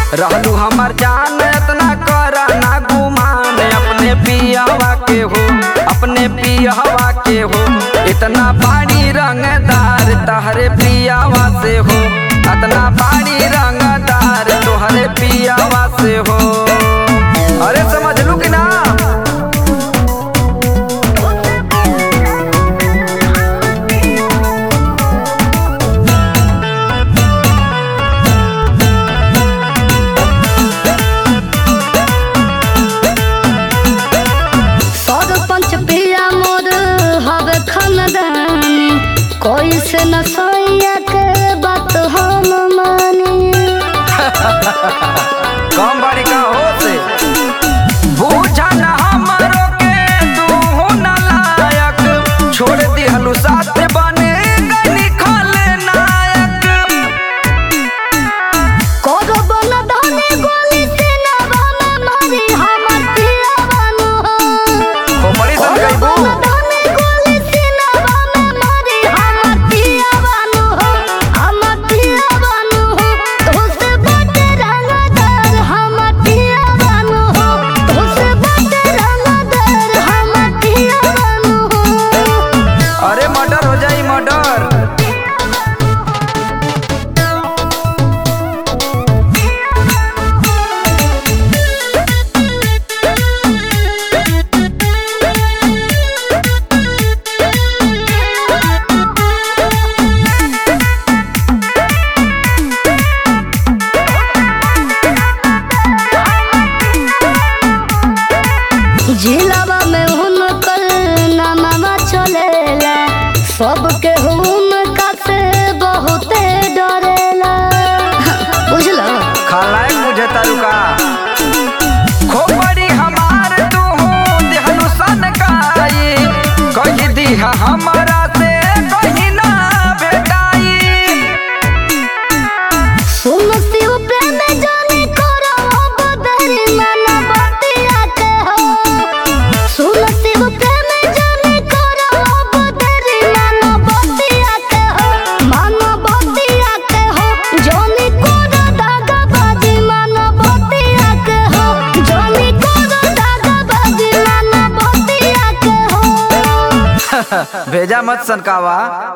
रहलू हमार जान इतना करा ना गुमान अपने पियावा के हो अपने पियावा के हो इतना बाड़ी रंगदार तहरे पियावा से हो इतना बाड़ी रंगदार तोहरे पियावा से हो अरे समझ लू कि ना सरपंच पिया मोर हवे खानदानी कोई से न सैया के बात हम मानी कम बाड़ी का हो से बूझा ना हमरो के तू हो ना लायक छोड़ दिहलू साथ बने गनी खाले नायक कोनो बन धनी गोली से न बन मारी हमर पिया बानु हो बड़ी सन कोनो गईबू बन धनी गोली से न बन मारी हमर पिया बानु हमर पिया बानु तो से बटे रंगदार हमर पिया बानु तो से बटे रंगदार हमर पिया बानु अरे मर्डर हो जाई मर्डर जिलावा में हुनकर नामा चलेला सबके हुनका से बहुते डरेला बुझलो खलाए मुझे तारुका खोपड़ी हमार तू देहलू सन काई कही दिहा हमारा से कहीं ना भेटाई सुन शिव प्रेम जाने करो बदरी मन बतिया के हो सुन शिव प्रेम जाने करो बदरी मन बतिया के हो मन बतिया के हो जोनी कोरो दागा बाजी मन बतिया के हो जोनी कोरो दागा बाजी मन बतिया के हो भेजा मत सनकावा